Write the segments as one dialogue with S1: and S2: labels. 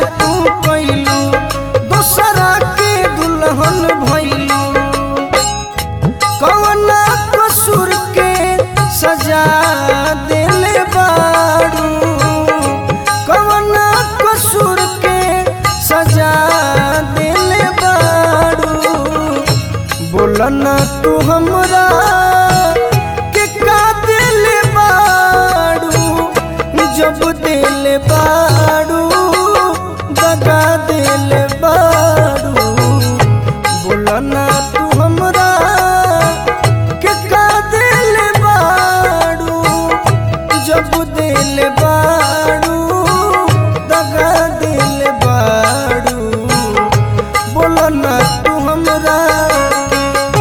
S1: तू कैलू दूसरा के दुल्हन भैलू कवना कसूर के सजा दिले बारू कवना कसूर के सजा दिले बारू बोलना तू हमरा के का दिले बारू जब दिले बारू दगा दिले बारू बोलना तू हमरा के का दिले बारू जब दिले बारू दगा दिले बारू बोलना तू हमरा के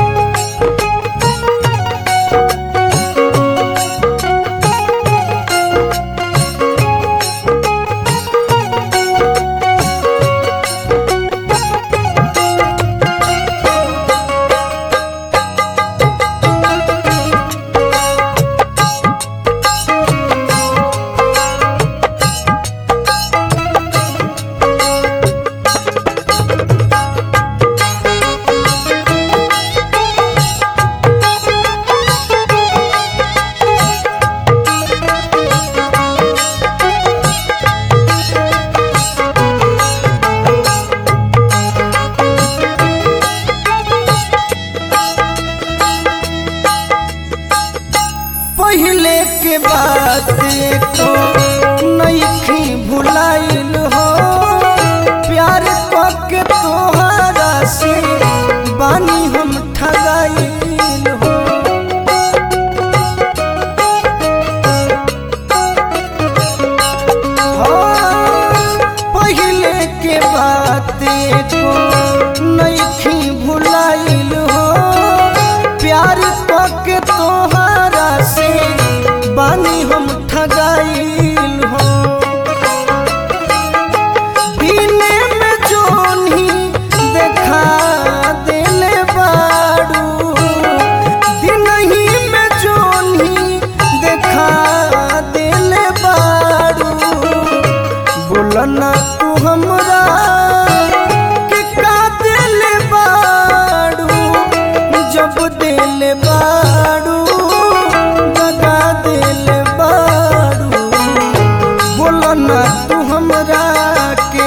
S1: पहले के बात को नईखी भुलाइल हो प्यार के तोहरा से बानी हम ठगाइल हो हाँ, पहले के बात को नईखी भुलाइल हो प्यार के तोहरा से बानी हम ठगाइल हो दिने में जोनी देखा दिले बारू दिनही में जोनी देखा दिले बारू बोलना तू हमरा के का दिले बारू जब दिले बारू दगा दिले बारू बोलना तू हमरा के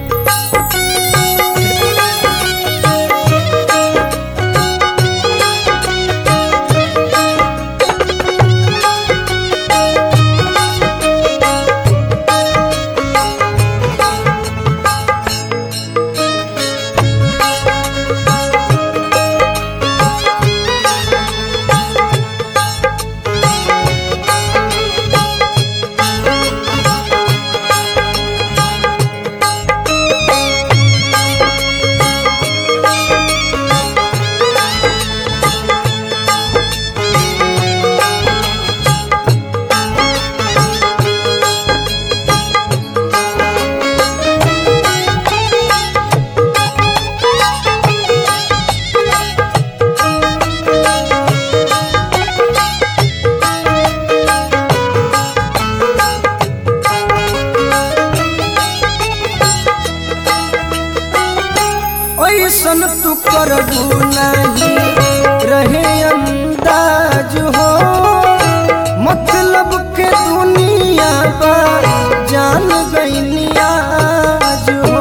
S1: ऐसन तू करबू नहीं रहे अंदाज हो मतलब के दुनिया बा जान गई आज हो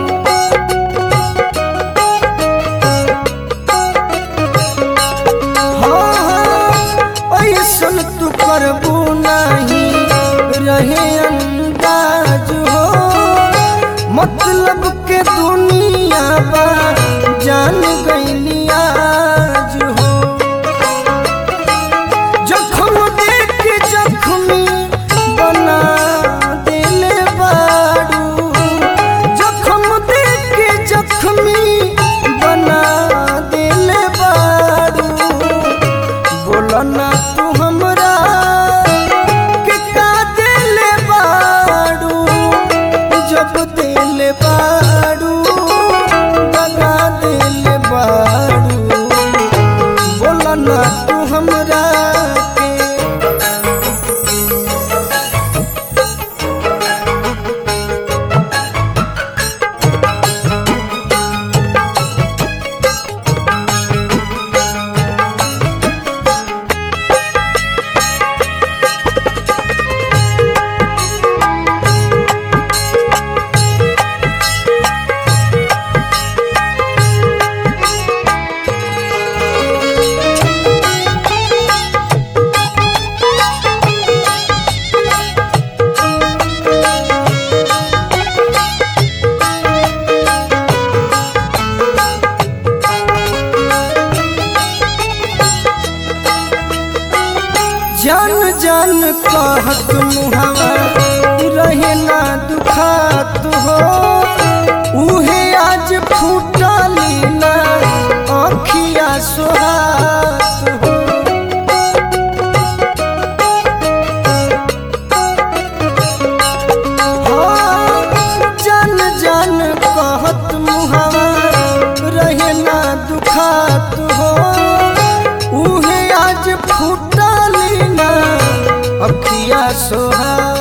S1: हाँ, ऐसन तू करबू नहीं रहे अंदाज हो मतलब के दुनिया बा जान गई आज हो जखम देख जख्मी बना दिले बारू जखम देख जख्मी बना दिले बारू बोलना तू हमरा के का दिले कहत मुहावा रहे ना दुखात हो उहे आज फूटली ना अखिया सोहात हो हाँ, जान जान कहत मुहावा रहे ना दुखात हो उहे आज फूटली ना अखिया सोहा